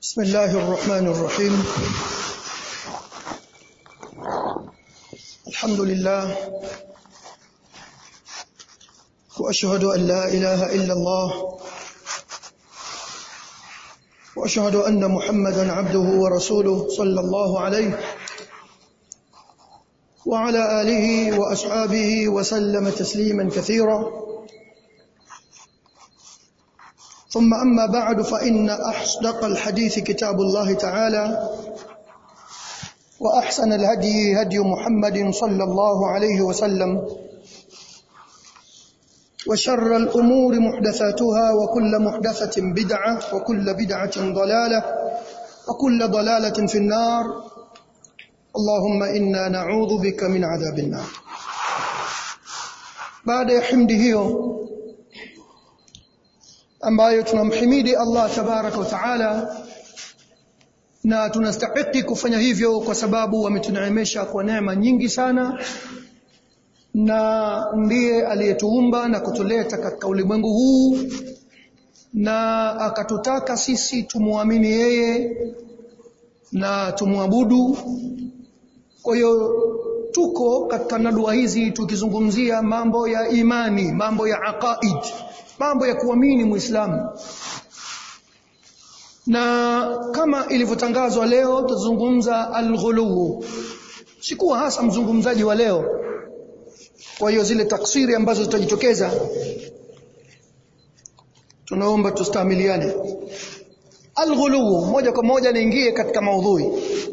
بسم الله الرحمن الرحيم الحمد لله واشهد ان لا اله الا الله واشهد ان محمدا عبده ورسوله صلى الله عليه وعلى اله واصحابه وسلم تسليما كثيرا ثم أما بعد فإن أصدق الحديث كتاب الله تعالى وأحسن الهدي هدي محمد صلى الله عليه وسلم وشر الأمور محدثاتها وكل محدثة بدعة وكل بدعة ضلالة وكل ضلالة في النار اللهم إنا نعوذ بك من عذاب النار بعد حمده ambayo tunamhimidi Allah tabaraka wa taala na tunastahiki kufanya hivyo kwa sababu ametuneemesha kwa neema nyingi sana na ndiye aliyetuumba na kutuleta katika ulimwengu huu na akatutaka sisi tumwamini yeye na tumwabudu kwa hiyo tuko katika nadua hizi tukizungumzia mambo ya imani mambo ya aqaid mambo ya kuamini muislamu na kama ilivyotangazwa leo tutazungumza alghulu sikuwa hasa mzungumzaji wa leo kwa hiyo zile taksiri ambazo zitajitokeza tunaomba tustamiliane alghulu moja kwa moja niingie katika maudhui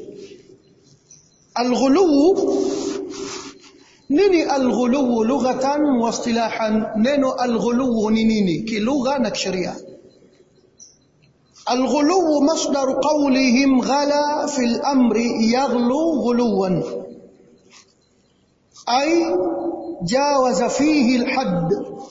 alghulu nini alghuluwu lughatan wa istilahan neno alghuluwu ni nini kilugha na kisheria alghuluwu masdar qawlihim ghala fi al-amri yaghlu ghuluwan ay jawaza fihi al-hadd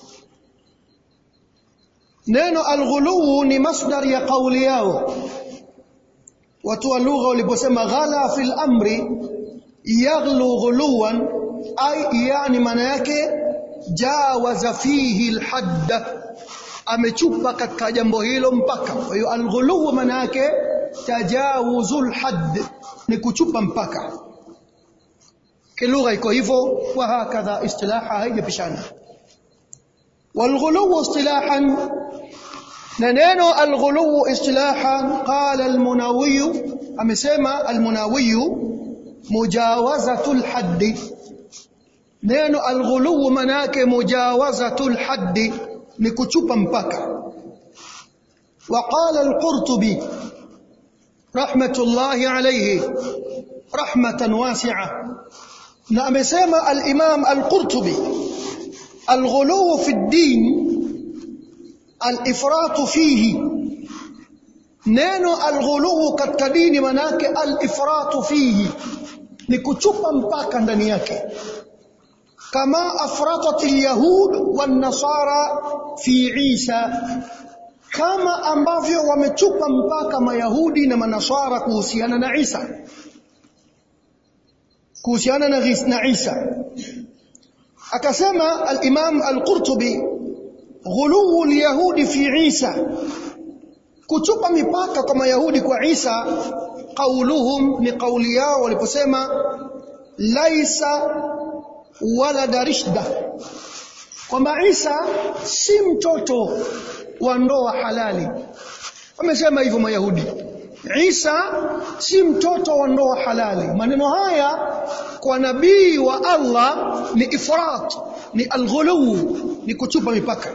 neno alghuluwu ni masdar ya qawli yao watu wa lugha waliposema ghala fi al-amri yaghlu ghuluwan ai yani maana yake jawaza fihi alhadd amechupa katika jambo hilo mpaka kwa hiyo alghulu maana yake tajawuzul hadd ni kuchupa mpaka kilugha iko hivyo wa hakadha istilaha haijapishana والغلو اصطلاحا ننو الغلو اصطلاحا قال المناوي امسما المناوي مجاوزة الحد neno alghuluwu manake mujawazatul haddi ni kuchupa mpaka وقال القرطبي رحمة الله عليه رحمة واسعة na amesema al-Imam al-Qurtubi al-ghuluw fi ad-din al-ifrat fihi neno al-ghuluw katika dini manake al-ifrat fihi ni kuchupa mpaka ndani yake كما أفرطت اليهود والنصارى في عيسى kama ambavyo wamechupa mpaka mayahudi na manasara kuhusiana na Isa kuhusiana na, na Isa akasema al-Imam al-Qurtubi ghuluu al-yahudi fi Isa kuchupa mipaka kwa mayahudi kwa Isa qauluhum ni kauli yao waliposema laisa walada rishda kwamba Isa si mtoto wa ndoa halali wamesema hivyo mayahudi Isa si mtoto wa ndoa halali maneno haya kwa nabii wa Allah ni ifrat ni alghulu ni kuchupa mipaka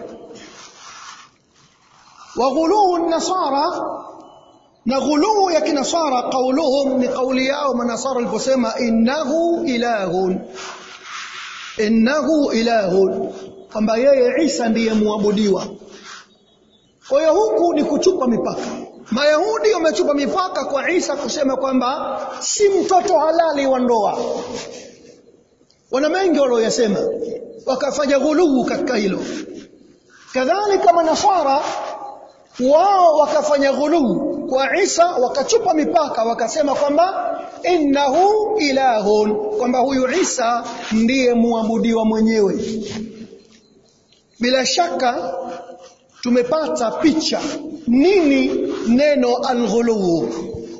wa ghulu nasara na ghulu ya kinasara qauluhum ni kauli yao manasara waliposema innahu ilahun innahu ilahun kwamba yeye Isa ndiye muabudiwa kwa hiyo huku ni kuchupa mipaka Mayahudi wamechupa mipaka kwa Isa kusema kwamba si mtoto halali wa ndoa wana mengi walioyasema wakafanya ghuluu katika hilo kadhalika manasara wao wakafanya ghuluu kwa Isa wakachupa mipaka wakasema kwamba innahu ilahun kwamba huyu Isa ndiye muabudiwa mwenyewe bila shaka tumepata picha nini neno alghuluu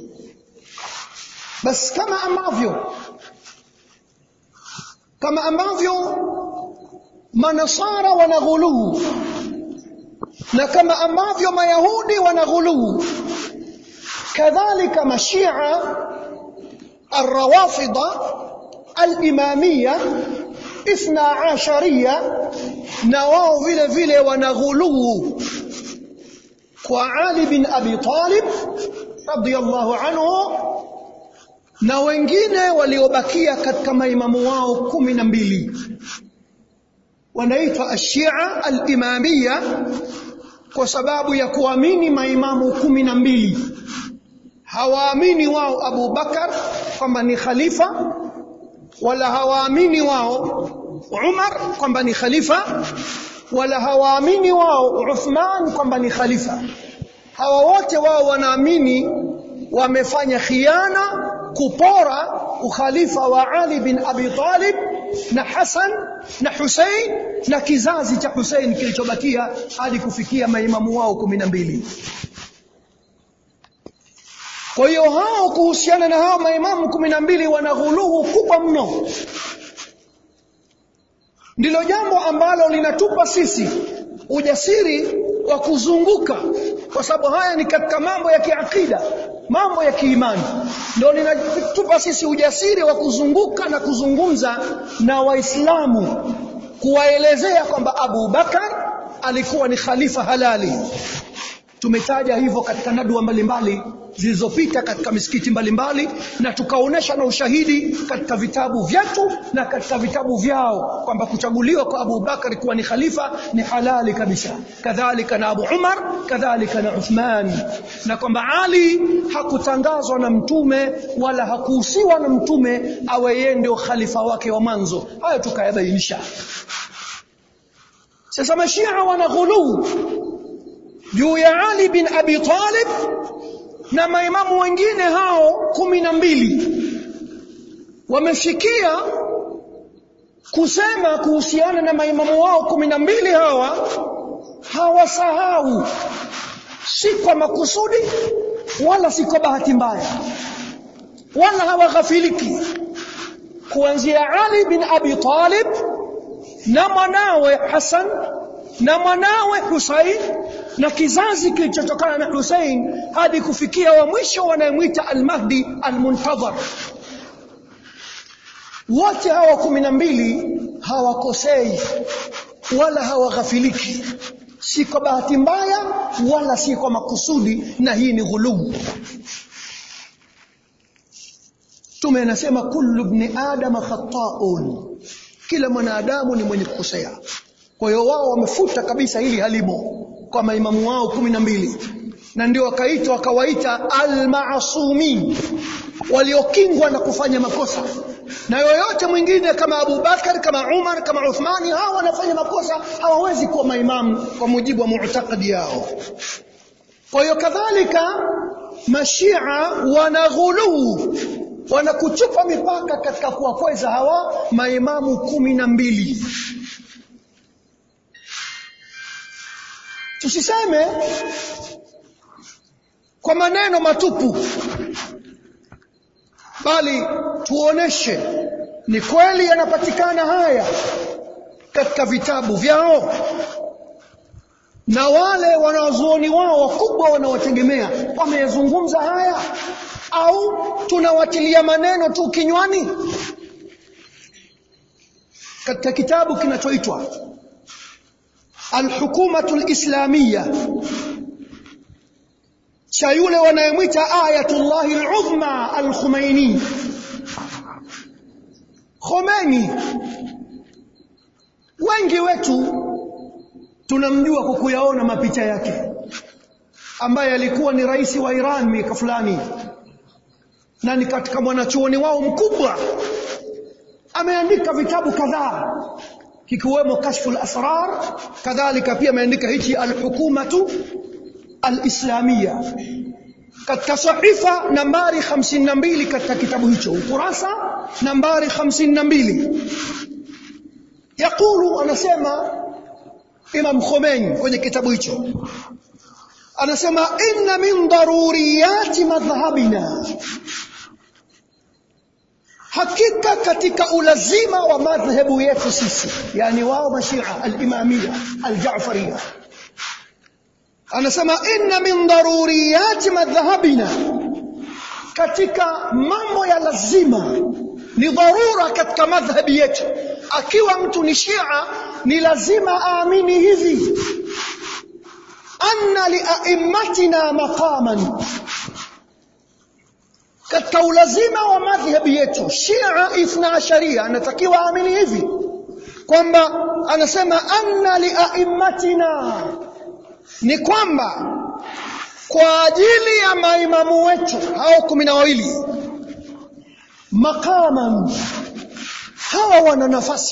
basi kama ambavyo kama ambavyo manasara wana ghuluu na kama ambavyo mayahudi wana ghuluu kadhalika mashia الروافضة الإمامية اثنا عشرية نواو vile vile wanaghuluu kwa Ali bin Abi Talib radiyallahu anhu na wengine waliobakia katika maimamu wao kumi na mbili wanaitwa ashia al-imamia kwa sababu ya kuamini maimamu kumi na mbili hawaamini wao Abu Bakar kwamba ni khalifa wala hawaamini wao Umar kwamba ni khalifa wala hawaamini wao Uthman kwamba ni khalifa hawa wote wao wanaamini wamefanya khiana kupora ukhalifa wa Ali bin Abi Talib na Hassan na Hussein na kizazi cha Hussein kilichobakia hadi kufikia maimamu wao kumi na mbili kwa hiyo hao kuhusiana na hao maimamu kumi na mbili wana ghuluhu kubwa mno ndilo jambo ambalo linatupa sisi ujasiri wa kuzunguka kwa sababu haya ni katika mambo ya kiakida mambo ya kiimani ndio linatupa sisi ujasiri wa kuzunguka na kuzungumza na waislamu kuwaelezea kwamba Abu Bakar alikuwa ni khalifa halali tumetaja hivyo katika nadua mbalimbali zilizopita katika misikiti mbalimbali na tukaonesha na ushahidi katika vitabu vyetu na katika vitabu vyao kwamba kuchaguliwa kwa Abu Bakar kuwa ni khalifa ni halali kabisa kadhalika na Abu Umar kadhalika na Uthman na kwamba Ali hakutangazwa na mtume wala hakuhusiwa na mtume awe yeye ndio khalifa wake wa mwanzo hayo tukayabainisha sasa mashia wana ghuluu juu ya Ali bin Abi Talib na maimamu wengine hao kumi na mbili wamefikia kusema kuhusiana na maimamu wao kumi na mbili hawa hawasahau si kwa makusudi wala si kwa bahati mbaya wala hawaghafiliki kuanzia Ali bin Abi Talib na mwanawe Hassan na mwanawe Hussein na kizazi kilichotokana na Hussein hadi kufikia wa mwisho wanayemwita al-Mahdi al-Muntadhar wote hawa kumi na mbili hawakosei wala hawaghafiliki si kwa bahati mbaya wala si kwa makusudi na hii ni ghulubu Mtume anasema kullu ibn adama khata'un kila mwanadamu ni mwenye kukosea kwa hiyo wao wamefuta kabisa hili halimo kwa maimamu wao kumi na mbili na ndio wakaitwa wakawaita almaasumin waliokingwa na kufanya makosa na yoyote mwingine kama Abu Bakar kama Umar kama Uthmani hao wanafanya makosa hawawezi kuwa maimamu kwa mujibu wa mu'taqadi yao kwa hiyo kadhalika mashia wanaghuluu wanakuchupa mipaka katika kuwakweza hawa maimamu kumi na mbili tusiseme kwa maneno matupu bali tuoneshe ni kweli yanapatikana haya katika vitabu vyao na wale wanazuoni wao wakubwa wanawategemea wameyazungumza haya au tunawatilia maneno tu kinywani katika kitabu kinachoitwa Al-Hukumatu al-Islamiyya cha yule wanayemwita Ayatullahi al-Uzma al-Khomeini Khomeini wengi wetu tunamjua kwa kuyaona mapicha yake ambaye alikuwa ni rais wa Iran miaka fulani na ni katika mwanachuoni wao mkubwa ameandika vitabu kadhaa kikiwemo kashful asrar kadhalika pia ameandika hichi alhukumatu alislamia katika sahifa nambari 52 katika kitabu hicho ukurasa nambari 52 yakulu anasema Imam Khomeini kwenye kitabu hicho anasema inna min daruriyati madhhabina hakika katika ulazima wa madhhabu yetu sisi yani wao mashia al-imamia al-ja'fariyya anasema inna min daruriyati madhhabina katika mambo ya lazima ni dharura katika madhhabi yetu akiwa mtu ni shia ni lazima aamini hivi anna liaimmatina maqaman katika ulazima wa madhhabi yetu shia ithna asharia anatakiwa aamini hivi kwamba anasema anna liaimmatina ni kwamba kwa ajili ya maimamu wetu hao kumi na wawili maqaman hawa wana nafasi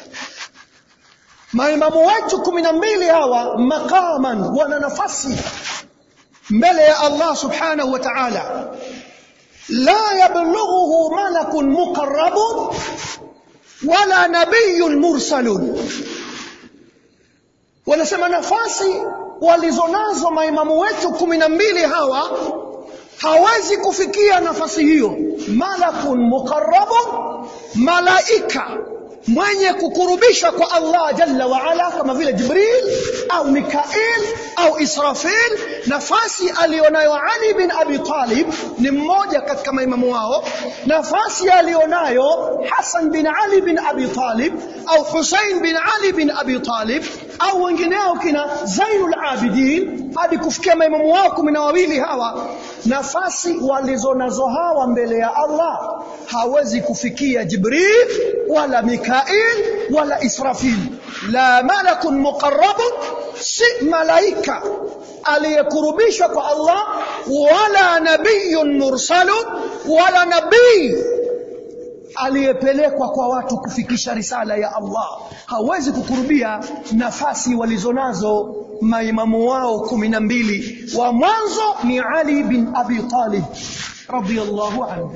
maimamu wetu kumi na mbili hawa maqaman wana nafasi mbele ya Allah subhanahu wa ta'ala la yablughuhu malakun muqarrabun wala nabiyyun mursalun wanasema nafasi walizonazo maimamu wetu kumi na mbili hawa hawezi kufikia nafasi hiyo malakun muqarrabun malaika mwenye kukurubishwa kwa Allah jalla wa ala kama vile Jibril au Mikail au Israfil nafasi alionayo Ali bin Abi Talib ni mmoja katika maimamu wao nafasi alionayo Hassan bin Ali bin Abi Talib au Hussein bin Ali bin Abi Talib au wengineo kina Zainul Abidin hadi kufikia maimamu wao kumi na wawili hawa nafasi walizonazo hawa mbele ya Allah hawezi kufikia Jibril wala Mikail wala Israfil la malakun muqarrabun si malaika aliyekurubishwa kwa Allah wala nabiyun mursalun wala nabii aliyepelekwa kwa watu kufikisha risala ya Allah hawezi kukurubia nafasi walizonazo maimamu wao kumi na mbili wa mwanzo ni Ali bin Abi Talib radiyallahu anhu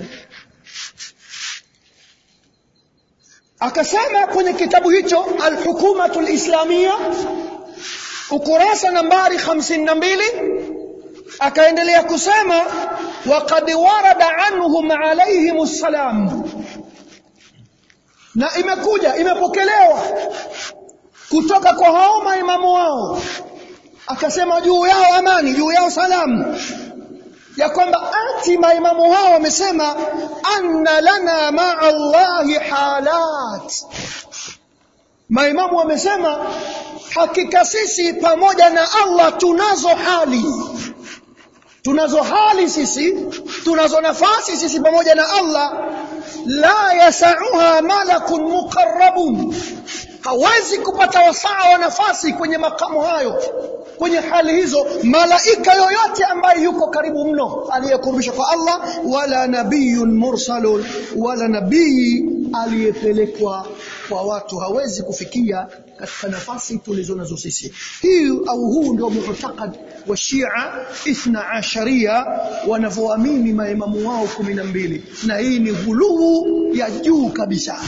akasema kwenye kitabu hicho al-hukumatu al-islamia ukurasa nambari 52 akaendelea kusema waqad warada anhum alayhim assalam na imekuja imepokelewa kutoka kwa hao maimamu wao akasema juu yao amani juu yao salamu ya kwamba ati maimamu hao wamesema anna lana maa Allahi halat maimamu wamesema hakika sisi pamoja na Allah tunazo hali tunazo hali sisi tunazo nafasi sisi pamoja na Allah la yasauha malakun muqarrabun hawezi kupata wasaa wa nafasi kwenye makamu hayo kwenye hali hizo malaika yoyote ambaye yuko karibu mno aliyekurubishwa kwa Allah wala nabiyun mursalun wala nabii aliyepelekwa kwa watu hawezi kufikia katika nafasi tulizo nazo sisi hii au huu ndio mu'taqad wa Shia ithna asharia wanavyoamini maimamu wao kumi na mbili na hii ni ghuluu ya juu kabisa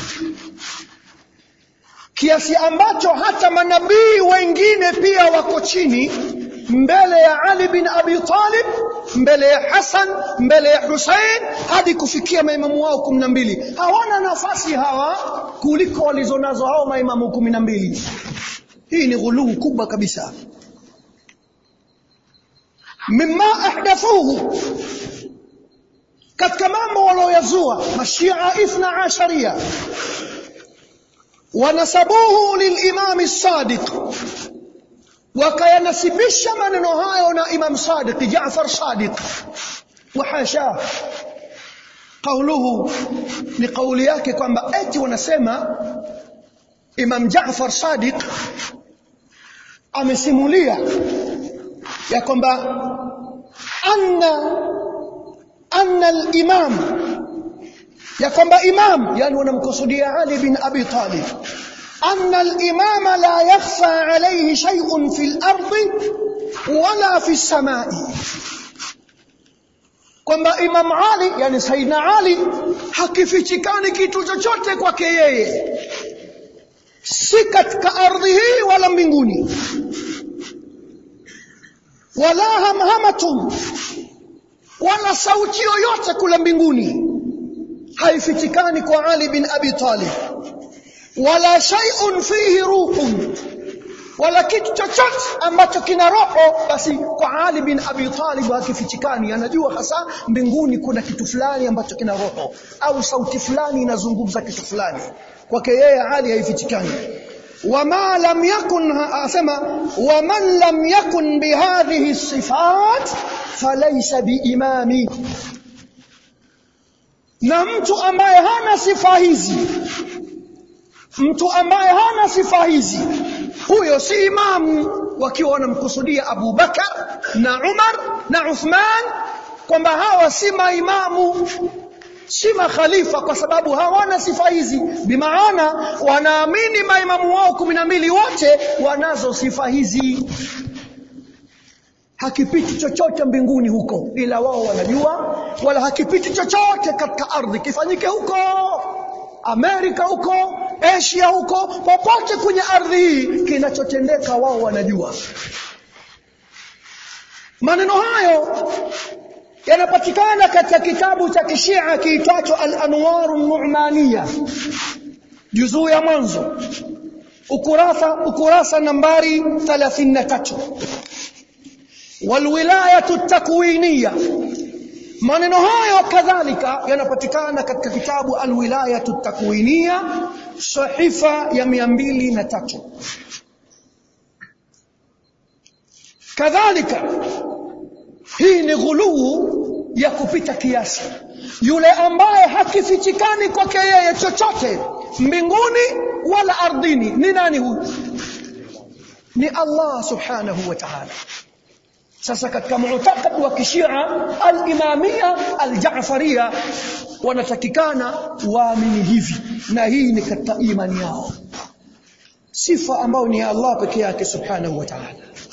kiasi ambacho hata manabii wengine pia wako chini mbele ya Ali bin Abi Talib mbele ya Hassan mbele ya Hussein hadi kufikia maimamu wao kumi na mbili hawana nafasi hawa kuliko walizonazo hao maimamu kumi na mbili hii ni ghuluu kubwa kabisa mimma ahdathuhu katika mambo walioyazua mashia ithna asharia ونسبوه للإمام الصادق وكينسبش من نهاية إمام صادق جعفر صادق وحاشاه قوله لقول yake kwamba eti wanasema Imam Jaafar Sadiq amesimulia ya kwamba anna anna al-imam ya kwamba imam yani wanamkusudia Ali bin Abi Talib anna al-imam la yakhfa alayhi shay'un fil ardi wala fi samai kwamba Imam Ali yani Saidina Ali hakifichikani kitu chochote kwake yeye si katika ardhi hii wala mbinguni wala hamhamatun wala sauti yoyote kule mbinguni haifichikani kwa Ali bin Abi Talib wala shay'un fihi ruhun wala kitu chochote ambacho kina roho basi kwa Ali bin Abi Talib hakifichikani anajua hasa mbinguni kuna kitu fulani ambacho kina roho au sauti fulani inazungumza kitu fulani kwake yeye Ali haifichikani wama lam yakun asema waman lam yakun bihadhihi sifat falaysa biimami na mtu ambaye hana sifa hizi mtu ambaye hana sifa hizi huyo si imamu wakiwa wanamkusudia Abu Bakar na Umar na Uthman kwamba hawa si maimamu si makhalifa kwa sababu hawana sifa hizi bimaana wanaamini maimamu wao kumi na mbili wote wanazo sifa hizi hakipiti chochote mbinguni huko ila wao wanajua wala hakipiti chochote katika ardhi kifanyike huko Amerika huko Asia huko popote kwenye ardhi hii kinachotendeka wao wanajua maneno hayo yanapatikana katika kitabu cha kishia kiitwacho Al-Anwar An-Nu'maniyah juzuu ya mwanzo ukurasa ukurasa nambari 33 walwilayatu takwiniya maneno hayo kadhalika yanapatikana katika kitabu alwilayatu takwiniya sahifa ya 203 kadhalika hii ni ghuluu ya kupita kiasi yule ambaye hakifichikani kwake yeye chochote mbinguni wala ardhini ni nani huyu ni Allah subhanahu wa ta'ala sasa katika mu'taqad wa kishia al-imamia al-ja'faria wanatakikana waamini hivi na hii ni katika imani yao sifa ambayo ni Allah pekee yake subhanahu wa ta'ala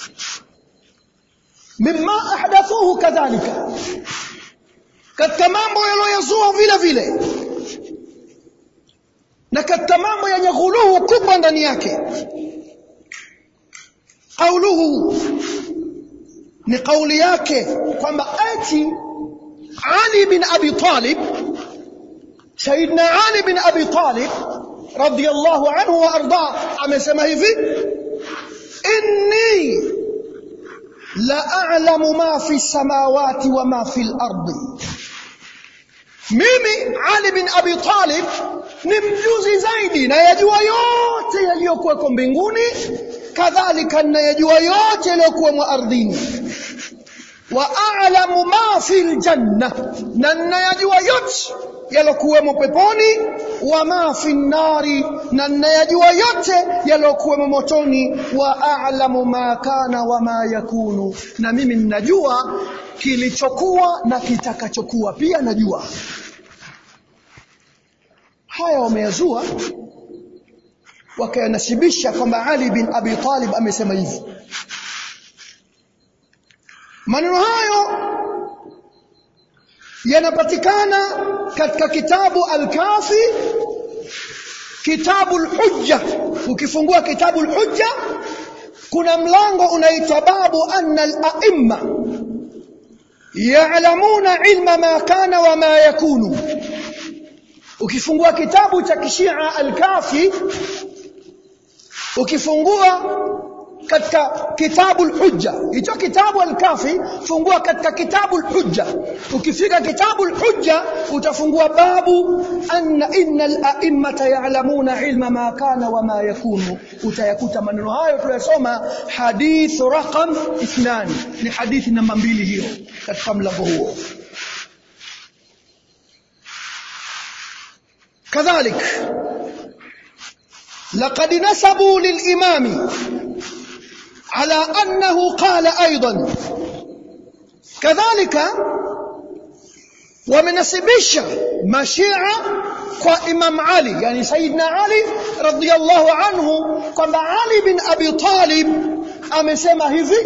mimma ahdathuhu kadhalika katika mambo yaliyozua vile vile na katika mambo yenye ghuluhu kubwa ndani yake qauluhu ni kauli yake kwamba ati Ali bin Abi Talib Sayyidina Ali bin Abi Talib radiyallahu anhu wa arda amesema hivi inni la a'lamu ma fi samawati wa ma fi al-ardi mimi Ali bin Abi Talib ni mjuzi zaidi na yajua yote yaliyokuweko mbinguni kadhalika nayajua yote yaliyokuwa ardhini wa a'lamu ma fi aljanna na nayajua yote yalokuwemo peponi wa ma fi nari na nayajua yote yalokuwemo motoni wa a'lamu ma kana wa ma yakunu na mimi ninajua kilichokuwa na kitakachokuwa pia najua haya wameyazua wakayanasibisha kwamba Ali bin Abi Talib amesema hivi maneno hayo yanapatikana katika kitabu al-Kafi kitabu al-Hujja ukifungua kitabu al-Hujja kuna mlango unaitwa babu anna al-a'imma ya'lamuna ilma ma kana wa ma yakunu ukifungua kitabu cha kishia al-Kafi ukifungua katika kitabu al-Hujja hicho kitabu al-Kafi fungua katika kitabu al-Hujja ukifika kitabu al-Hujja utafungua babu anna innal a'immata ya'lamuna ilma ma kana wa ma yakunu utayakuta maneno hayo tuliyosoma hadith raqam 2 ni hadithi namba mbili hiyo katika mlango huo كذلك لقد نسبوا للإمام على أنه قال أيضا كذلك ومنسبش مشيعة وإمام علي يعني سيدنا علي رضي الله عنه كما علي بن أبي طالب أمسما هذي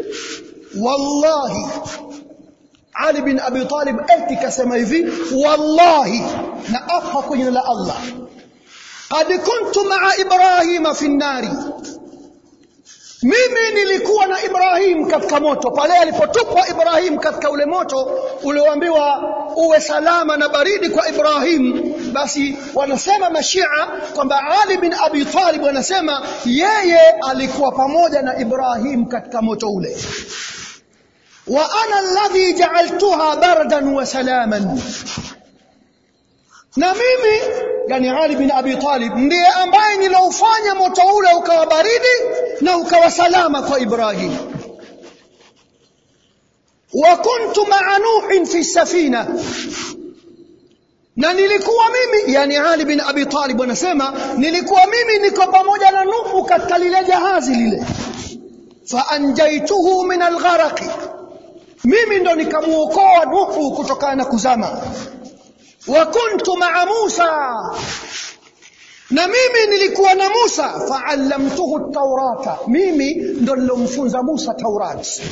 والله Ali bin Abi Talib eti kasema hivi wallahi na apa kwenye la Allah qad kuntu ma'a Ibrahima fi nari mimi nilikuwa na Ibrahim katika moto pale alipotupwa Ibrahim katika ule moto ulioambiwa uwe salama na baridi kwa Ibrahim basi wanasema mashia kwamba Ali bin Abi Talib wanasema yeye alikuwa pamoja na Ibrahim katika moto ule wa ana alladhi ja'altuha bardan wa salaman na mimi yani Ali bin Abi Talib ndiye ambaye niloufanya moto ule ukawa baridi na ukawa salama kwa Ibrahim wa kuntu ma'a Nuh fi safina na nilikuwa mimi yani Ali bin Abi Talib anasema nilikuwa mimi niko pamoja na Nuhu katika lile jahazi lile fa anjaituhu min algharaq mimi ndo nikamuokoa Nuhu kutokana na kuzama wa kuntu ma'a Musa na mimi nilikuwa na Musa fa'allamtuhu at-taurata mimi ndo nilomfunza Musa Taurat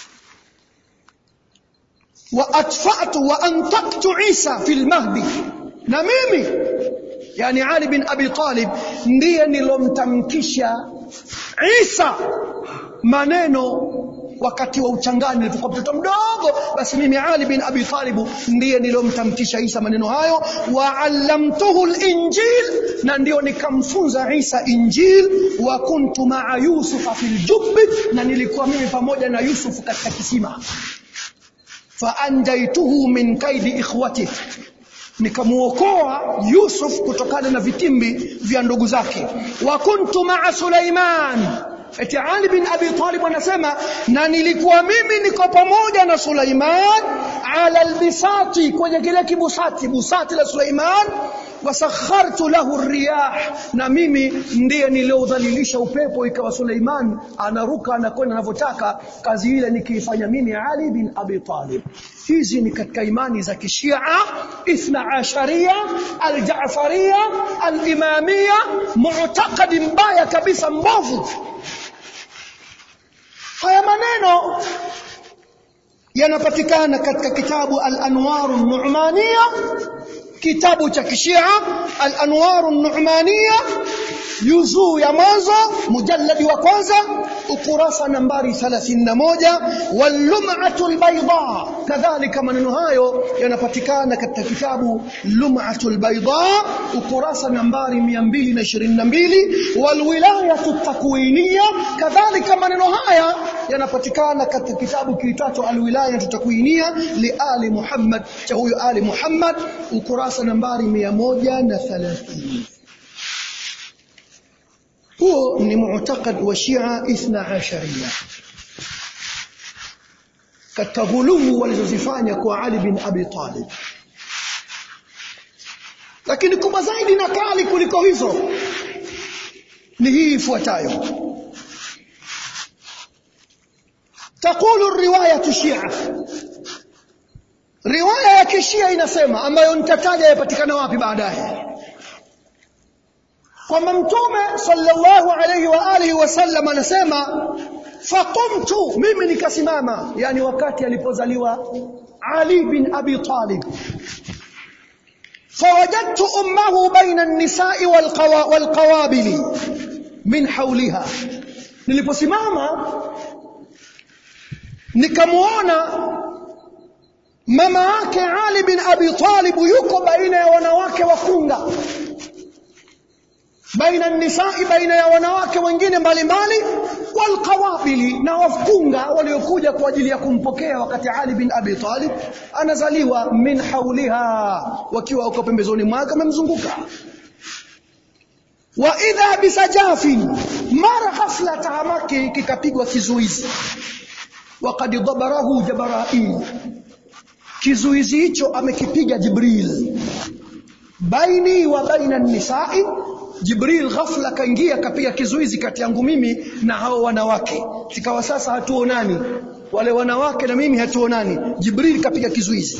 wa atfa'tu wa antaqtu Isa fil mahdi na mimi yani Ali bin Abi Talib ndiye nilomtamkisha Isa maneno wakati wa uchangani nilipokuwa mtoto mdogo basi mimi Ali bin Abi Talib ndiye nilomtamkisha Isa maneno hayo wa allamtuhu al-injil na ndio nikamfunza Isa injil wa kuntu ma'a Yusuf fil jubb na nilikuwa mimi pamoja na Yusuf katika kisima fa anjaituhu min kaidi ikhwati nikamuokoa Yusuf kutokana na vitimbi vya ndugu zake wa kuntu ma'a Sulaiman eti Ali bin Abi Talib anasema na nilikuwa mimi niko pamoja na Sulaiman ala albisati kwenye kile kibusati busati la Sulaiman wasakhartu lahu riyah na mimi ndiye niliodhalilisha upepo ikawa Suleiman anaruka anakwenda anavyotaka kazi ile nikiifanya mimi Ali bin Abi Talib hizi ni katika imani za kishia ithna asharia aljafaria alimamia mu'taqadi mbaya kabisa mbovu haya maneno yanapatikana katika kitabu al-anwar an-nu'maniyah kitabu cha kishia al-anwar an-nu'maniyah juzuu ya mwanzo mujalladi wa kwanza ukurasa nambari 31 wal-lum'atu al-bayda kadhalika maneno hayo yanapatikana katika kitabu lum'atu al-bayda ukurasa nambari 222 wal-wilayatu at-takwiniyya kadhalika maneno haya yanapatikana katika kitabu kiitwacho al-wilayatu at-takwiniyya li ali Muhammad cha huyo ali Muhammad ukurasa nambari 130 huo ni mu'taqad wa Shia ithna asharia katika ghulumu walizozifanya kwa Ali bin Abi Talib lakini kubwa zaidi na kali kuliko hizo ni hii ifuatayo تقول الرواية الشيعة riwaya ya kishia inasema ambayo nitataja yapatikana wapi baadaye kwamba mtume sallallahu alayhi wa alihi wasallam anasema faqumtu mimi nikasimama yani wakati alipozaliwa Ali bin Abi Talib fawajadtu ummahu baina an-nisa'i wal-qawabili min hawliha niliposimama nikamuona mama yake Ali bin Abi Talib yuko baina ya wanawake wakunga baina nisai baina ya wanawake wengine mbalimbali walqawabili na wakunga waliokuja kwa ajili ya kumpokea wakati Ali bin Abi Talib anazaliwa min hauliha wakiwa uko pembezoni mwake wamemzunguka wa idha bisajafin mara ghafla tahamaki kikapigwa kizuizi waqad dabarahu jabrail kizuizi hicho amekipiga Jibril baini wa baina nisai Jibril ghafla kaingia kapiga kizuizi kati yangu mimi na hao wanawake sikawa sasa hatuonani wale wanawake na mimi hatuonani Jibril kapiga kizuizi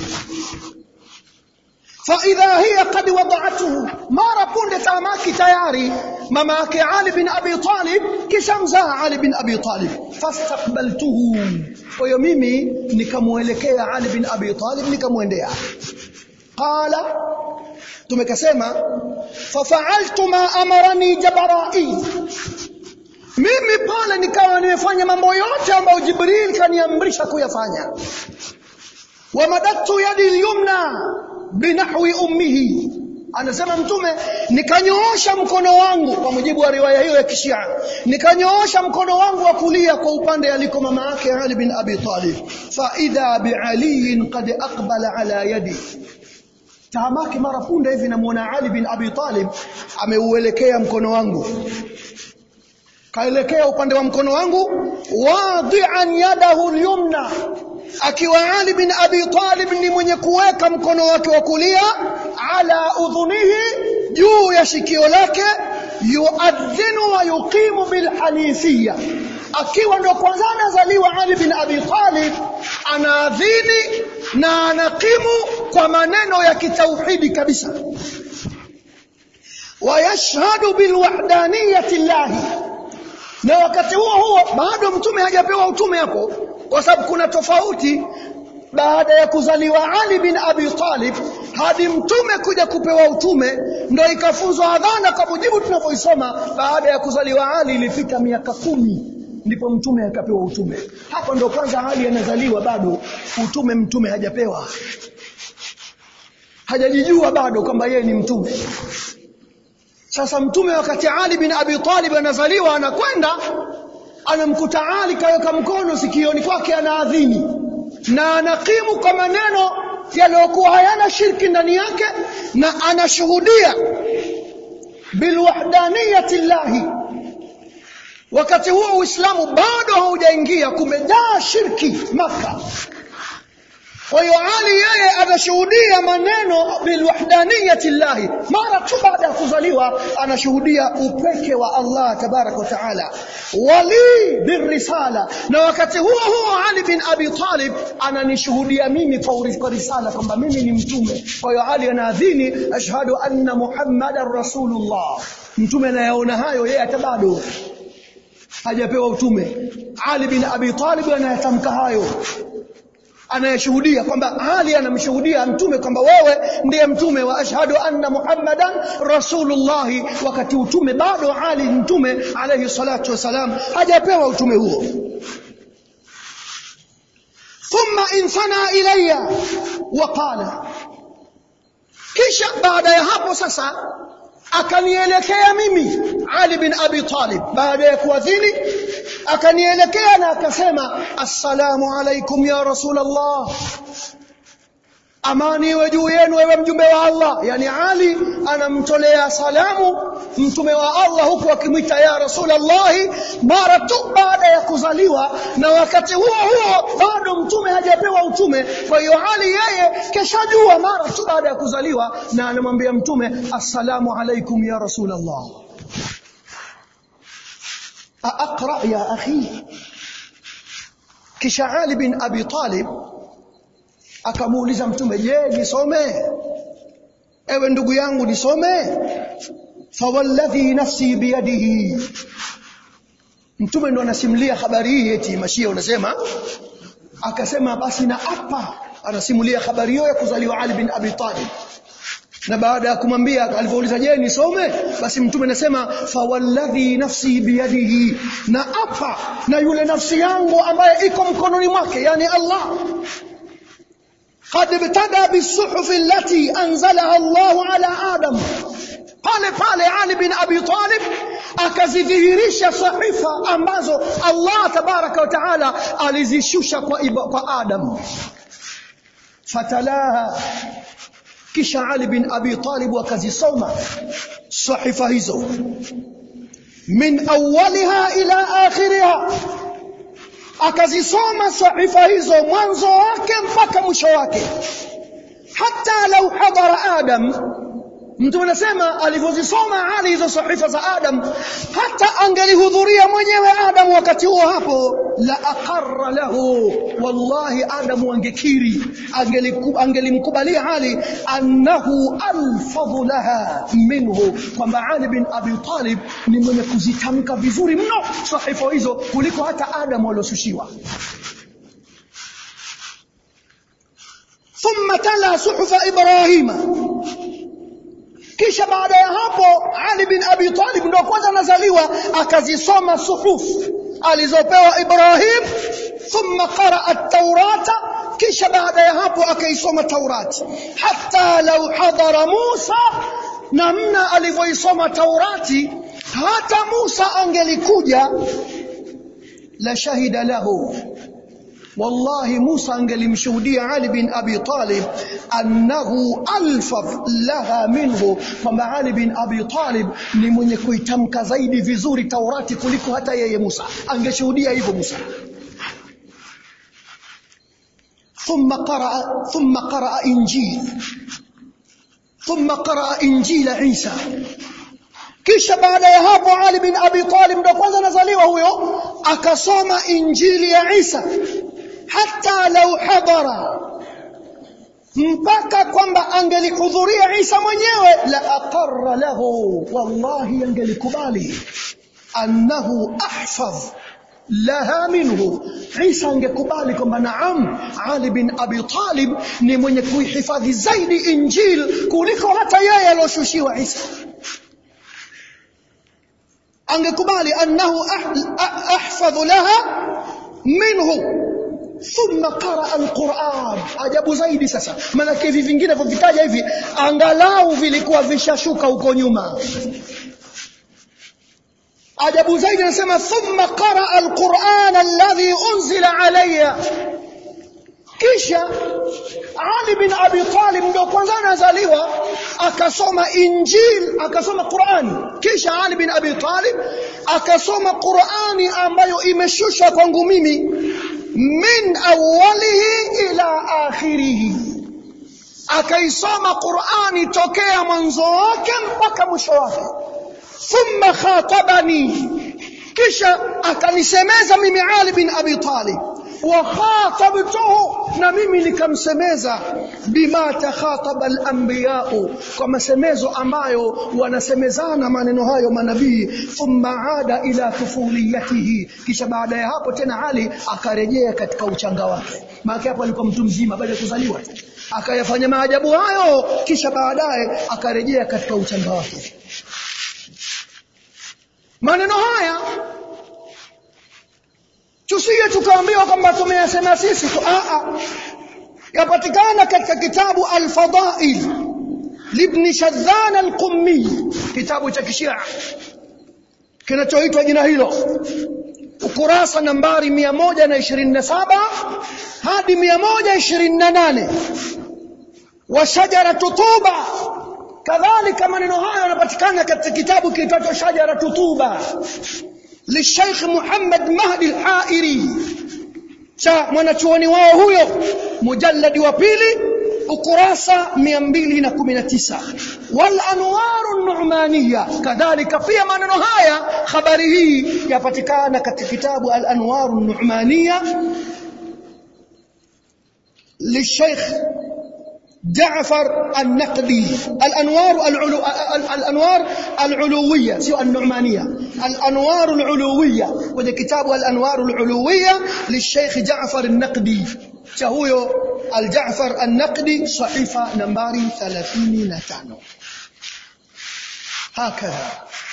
فإذا هي قد وضعته mara punde tamaki tayari mama yake Ali bin Abi Talib kisha mzaa Ali bin Abi Talib fastaqbaltuhu kwa hiyo mimi nikamuelekea Ali bin Abi Talib nikamwendea qala tumekasema fafa'altu ma amarani jabarai mimi pale nikawa nimefanya mambo yote ambayo Jibril kaniamrisha kuyafanya wamadadtu yadi lyumna binahwi ummihi anasema mtume nikanyoosha mkono wangu kwa mujibu wa riwaya hiyo ya kishia nikanyoosha mkono wangu wa kulia kwa upande aliko mama yake Ali bin Abi Talib fa idha bi Ali qad aqbala ala yadi tahamaki mara punde hivi namuona Ali bin Abi Talib ameuelekea mkono wangu kaelekea upande wa mkono wangu wadi'an yadahu al-yumna akiwa Ali bin Abi Talib ni mwenye kuweka mkono wake wa kulia ala udhunihi juu ya shikio lake yuadhinu wa yuqimu bil hanifiyya akiwa ndo kwanza anazaliwa Ali bin Abi Talib anaadhini na anakimu kwa maneno ya kitauhidi kabisa wayashhadu bilwahdaniyati llahi na wakati huo huo bado mtume hajapewa utume hapo kwa sababu kuna tofauti baada ya kuzaliwa Ali bin Abi Talib hadi mtume kuja kupewa utume ndo ikafunzwa adhana kwa mujibu tunavyoisoma baada ya kuzaliwa Ali ilipita miaka kumi ndipo mtume akapewa utume hapo ndo kwanza Ali anazaliwa bado utume mtume hajapewa hajajijua bado kwamba yeye ni mtume sasa mtume wakati Ali bin Abi Talib anazaliwa anakwenda anamkuta Ali kaweka mkono sikioni kwake anaadhini na anakimu kwa maneno yaliyokuwa hayana shirki ndani yake na anashuhudia bilwahdaniyati llahi wakati huo Uislamu bado haujaingia kumejaa shirki maka kwa hiyo Ali yeye anashuhudia maneno bilwahdaniyati llahi mara tu baada ya kuzaliwa anashuhudia upeke wa Allah tabarak wa taala wali birrisala na wakati huo huo Ali bin Abi Talib ananishuhudia mimi kwa risala kwamba mimi ni mtume kwa hiyo Ali anaadhini ashhadu anna muhammadan rasulullah mtume anayaona hayo yeye hata bado hajapewa utume Ali bin Abi Talib anayatamka hayo anayeshuhudia kwamba Ali anamshuhudia mtume kwamba wewe ndiye mtume wa ashhadu anna muhammadan rasulullah wakati utume bado Ali mtume alayhi salatu wasalam hajapewa utume huo thumma insana ilayya wa qala kisha baada ya hapo sasa akanielekea mimi Ali bin Abi Talib baada ya kuadhini akanielekea na akasema assalamu alaikum ya rasulullah amani iwe juu yenu wewe mjumbe wa Allah yani Ali anamtolea salamu mtume wa Allah huku akimwita ya rasulullah mara tu baada ya kuzaliwa na wakati huo huo bado mtume hajapewa utume kwa hiyo Ali yeye keshajua mara tu baada ya kuzaliwa na anamwambia mtume assalamu alaikum ya rasulullah أقرأ يا أخي kisha Ali bin Abi Talib akamuuliza mtume je nisome ewe ndugu yangu nisome fawalladhi nafsi biyadihi mtume ndo anasimulia habari hii eti mashia unasema akasema basi na apa anasimulia habari hiyo ya kuzaliwa Ali bin Abi Talib na baada ya kumwambia alivyouliza je nisome basi mtume anasema fawalladhi nafsi biyadihi na apa na yule nafsi yangu ambaye iko mkononi mwake yani Allah قد ابتدى بالصحف التي انزلها الله على ادم pale pale Ali bin Abi Talib akazidhihirisha sahifa ambazo Allah tabaraka wa taala alizishusha kwa, kwa Adam fatalaha kisha Ali bin Abi Talib akazisoma sahifa hizo min awwaliha ila akhiriha akazisoma sahifa hizo mwanzo wake mpaka mwisho wake hata lau hadara adam mtu anasema alivyozisoma Ali hizo sahifa za Adam hata angelihudhuria mwenyewe Adam wakati huo hapo la aqarra lahu wallahi Adam angekiri angelimkubalia Ali annahu alfadhu laha minhu kwamba Ali bin Abi Talib ni mwenye kuzitamka vizuri mno sahifa hizo kuliko hata Adam walioshushiwa ثم تلا صحف إبراهيم kisha baada ya hapo Ali bin Abi Talib ndio kwanza anazaliwa akazisoma suhuf alizopewa Ibrahim thumma qaraa at-taurata kisha baada ya hapo akaisoma Taurati hata lau hadara Musa namna alivyoisoma Taurati hata Musa angelikuja la shahida lahu wallahi Musa angelimshuhudia Ali bin Abi Talib annahu alfaf laha minhu kwamba Ali bin Abi Talib ni mwenye kuitamka zaidi vizuri Taurati kuliko hata yeye Musa angeshuhudia hivyo Musa ثم قرأ ثم قرأ إنجيل ثم قرأ إنجيل عيسى kisha baada ya hapo Ali bin Abi Talib ndo kwanza nazaliwa huyo akasoma injili ya Isa hata lau hadara mpaka kwamba angelihudhuria Isa mwenyewe la aqarra lahu wallahi angelikubali annahu ahfadh laha minhu Isa angekubali kwamba naam Ali bin Abi Talib ni mwenye kuihifadhi zaidi injil kuliko hata yeye aliyoshushiwa Isa angekubali annahu ahfadhu laha minhu thumma qaraa alquran ajabu zaidi sasa maana hivi vingine vivitaja hivi angalau vilikuwa vishashuka huko nyuma ajabu zaidi anasema thumma qaraa alquran alladhi unzila alayya kisha Ali bin Abi Talib ndio kwanza anazaliwa akasoma Injil akasoma Qur'ani kisha Ali bin Abi Talib akasoma Qur'ani ambayo imeshushwa kwangu mimi min awwalihi ila akhirihi akaisoma Qur'ani tokea mwanzo wake mpaka mwisho wake thumma khatabani kisha akanisemeza mimi Ali bin Abi Talib wa khatabtuhu na mimi nikamsemeza bima takhataba al-anbiya'u kwa masemezo ambayo wanasemezana maneno hayo manabii thumma ada ila tufuliyatihi kisha baada ya hapo tena Ali akarejea katika uchanga wake maana hapo alikuwa mtu mzima baada ya kuzaliwa akayafanya maajabu hayo kisha baadaye akarejea katika uchanga wake maneno haya tusije tukaambiwa kwamba tumeyasema sisi tu a a yapatikana katika kitabu al-fadail libni shadhan al-qummi kitabu cha kishia kinachoitwa jina hilo ukurasa nambari 127 hadi 128 wa shajara tutuba kadhalika maneno hayo yanapatikana katika kitabu kiitwacho shajara tutuba للشيخ محمد مهدي الحائري cha mwanachuoni wao huyo mujalladi wa pili ukurasa 219 wal anwaru nu'maniya kadhalika pia maneno haya habari hii yapatikana katika kitabu al anwaru nu'maniya للشيخ جعفر النقدي الانوار العلو الانوار العلويه سوى النعمانيه الانوار العلويه وده كتاب الانوار العلويه للشيخ جعفر النقدي شهو الجعفر النقدي صحيفه نمبر 35 هكذا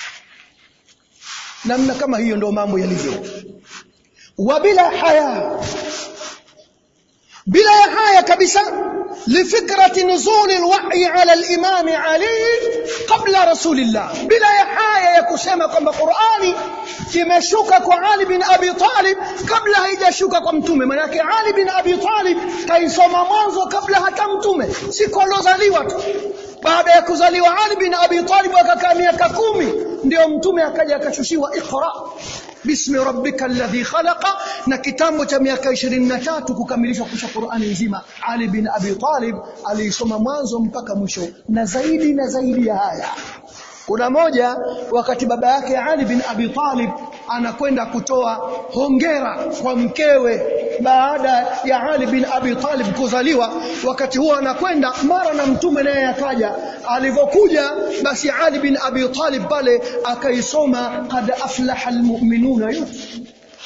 namna kama hiyo ndio mambo yalivyo wabila haya bila ya haya kabisa لفكرة نزول الوحي على الإمام علي قبل رسول الله بلا يحايا يكسema kwamba Qur'ani kimeshuka kwa Ali bin Abi Talib kabla haijashuka kwa mtume maana yake Ali bin Abi Talib kaisoma mwanzo kabla hata mtume siku alozaliwa tu baada ya kuzaliwa Ali bin Abi Talib akakaa miaka kumi ndio mtume akaja akashushiwa Iqra bismi rabbika alladhi khalaqa na kitambo cha miaka 23 kukamilishwa kusha Qur'ani nzima Ali bin Abi Talib aliisoma mwanzo mpaka mwisho na zaidi na zaidi ya haya kuna moja wakati baba yake Ali bin Abi Talib anakwenda kutoa hongera kwa mkewe baada ya Ali bin Abi Talib kuzaliwa wakati huo anakwenda mara na mtume naye akaja alivyokuja basi Ali bin Abi Talib pale akaisoma qad aflaha almu'minuna yote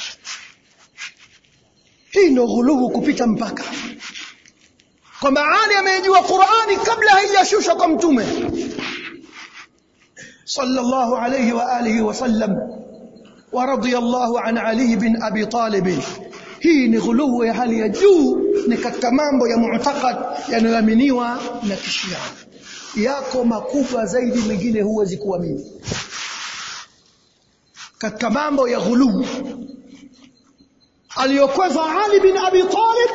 hii ndio ghuluhu kupita mpaka kwamba Ali amejua Qur'ani kabla haijashushwa kwa mtume صلى الله عليه وآله وسلم ورضي الله عن علي بن أبي طالب hii ni ghuluwu ya hali ya juu ni katika mambo ya mu'taqad yanayoaminiwa na kishia yako makubwa zaidi mengine huwezi kuamini katika mambo ya ghuluwu aliyokweza Ali bin Abi Talib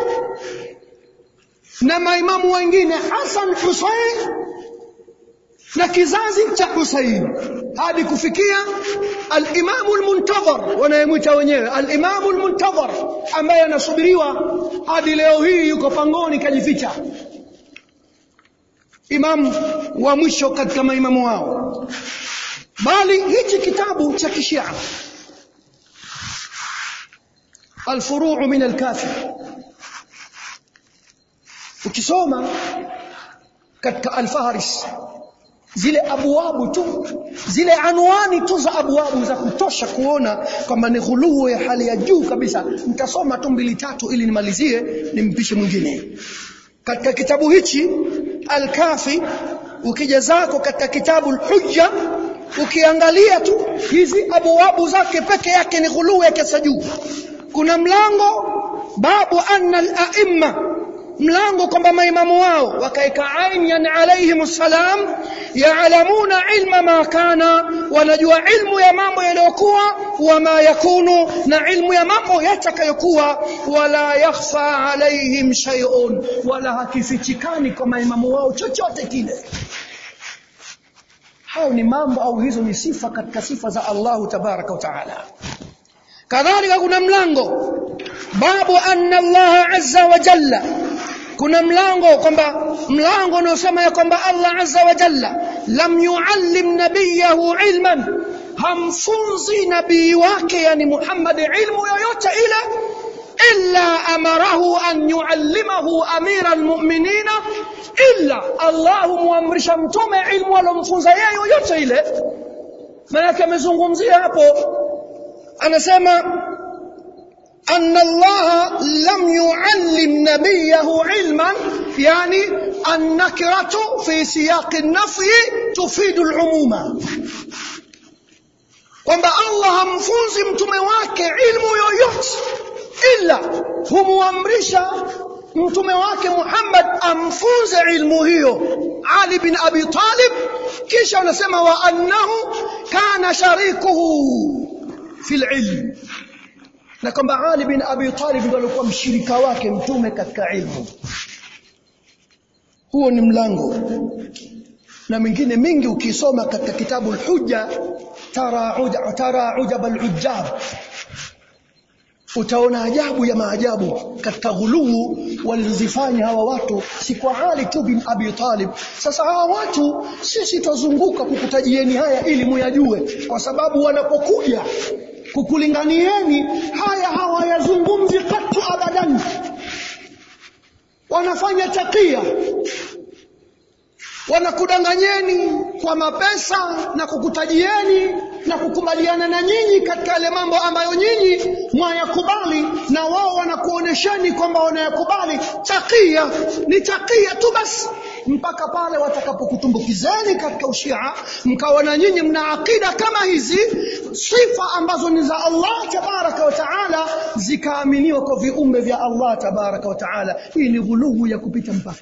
na maimamu wengine Hassan Hussein na kizazi cha Hussein hadi kufikia al-Imam al-Muntazar wanayemwita wenyewe al-Imam al-Muntazar ambaye anasubiriwa hadi leo hii yuko pangoni kajificha imam wa mwisho katika maimamu wao bali hichi kitabu cha kishia الفروع من الكافي ukisoma katika al-Faharis zile abwabu tu zile anwani tu za abwabu za kutosha kuona kwamba ni ghuluu ya hali ya juu kabisa nitasoma tu mbili tatu ili nimalizie nimpishe mwingine katika kitabu hichi al-Kafi ukija zako katika kitabu al-Hujja ukiangalia tu hizi abwabu zake peke yake ni ghuluu ya kiasi juu kuna mlango babu anna al-a'imma mlango kwamba maimamu wao wakaeka aini yani alayhim salam yaalamuna ilma ma kana wanajua ilmu ya mambo yaliyokuwa wama yakunu na ilmu ya mambo yatakayokuwa wala yakhfa alayhim shay'un wala hakifichikani kwa maimamu wao chochote kile hao ni mambo au hizo ni sifa katika sifa za Allahu tabaraka wa taala kadhalika kuna mlango babu anna Allah azza wa jalla kuna mlango kwamba mlango unaosema ya kwamba Allah azza wa jalla lam yuallim nabiyahu ilman hamfunzi nabii wake yani Muhammad ilmu yoyote ile illa amarahu an yuallimahu amira almu'minina illa Allah muamrisha mtume ilmu alomfunza yeye yoyote ile maana amezungumzia hapo anasema أن الله لم يعلم نبيه علما يعني النكرة في سياق النفي تفيد العموم kwamba Allah hamfunzi mtume wake ilmu yoyote ila humuamrisha mtume wake Muhammad amfunze ilmu hiyo Ali bin Abi Talib kisha anasema wa annahu kana sharikuhu fil ilm na kwamba Ali bin Abi Talib ndiye alikuwa mshirika wake mtume katika ilmu huo ni mlango na mingine mingi ukisoma katika kitabu al-Hujja tara uja tara ujab al-ujjab utaona ajabu ya maajabu katika ghuluu walizifanya hawa watu si kwa Ali tu bin Abi Talib sasa hawa watu sisi tuzunguka kukutajieni haya ili muyajue kwa sababu wanapokuja kukulinganieni haya hawayazungumzi katu abadan wanafanya takia wanakudanganyeni kwa mapesa na kukutajieni na kukubaliana na nyinyi katika yale mambo ambayo nyinyi mwayakubali na wao wanakuonesheni kwamba wanayakubali takia ni takia tu basi mpaka pale watakapokutumbukizeni katika ushia mkawa na nyinyi mna akida kama hizi sifa ambazo ni za Allah tabaraka wa taala zikaaminiwa kwa viumbe vya Allah tabaraka wa taala hii ni ghuluhu ya kupita mpaka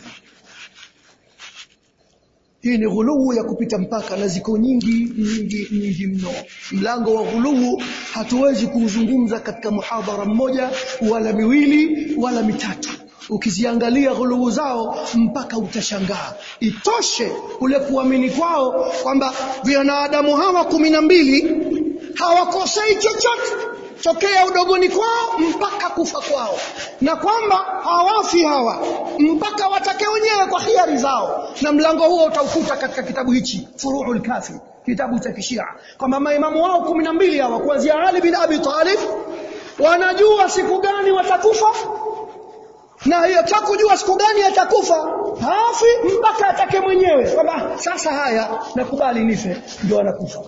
hii ni ghuluwu ya kupita mpaka na ziko nyingi nyingi nyingi mno mlango wa ghuluwu hatuwezi kuuzungumza katika muhadhara mmoja wala miwili wala mitatu ukiziangalia ghuluwu zao mpaka utashangaa itoshe kule kuamini kwao kwamba wanadamu hawa kumi na mbili hawakosei chochote tokea udogoni kwao mpaka kufa kwao na kwamba hawafi hawa mpaka watake wenyewe kwa hiari zao na mlango huo utaukuta katika kitabu hichi furuul kafi kitabu cha kishia kwamba maimamu wao kumi na mbili hawa kuanzia Ali bin Abi Talib wanajua siku gani watakufa na hiyo kujua siku gani atakufa hafi mpaka atake mwenyewe kwamba sasa haya nakubali nife ndio anakufa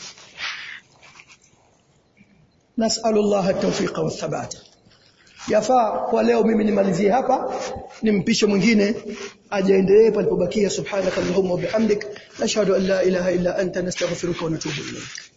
نسأل الله التوفيق والثبات yafaa kwa leo mimi nimalizie hapa nimpishe mwingine ajaendelee palipobakia subhanaka allahumma wa bihamdik nashhadu an la ilaha illa anta nastaghfiruka wa natubu ilayk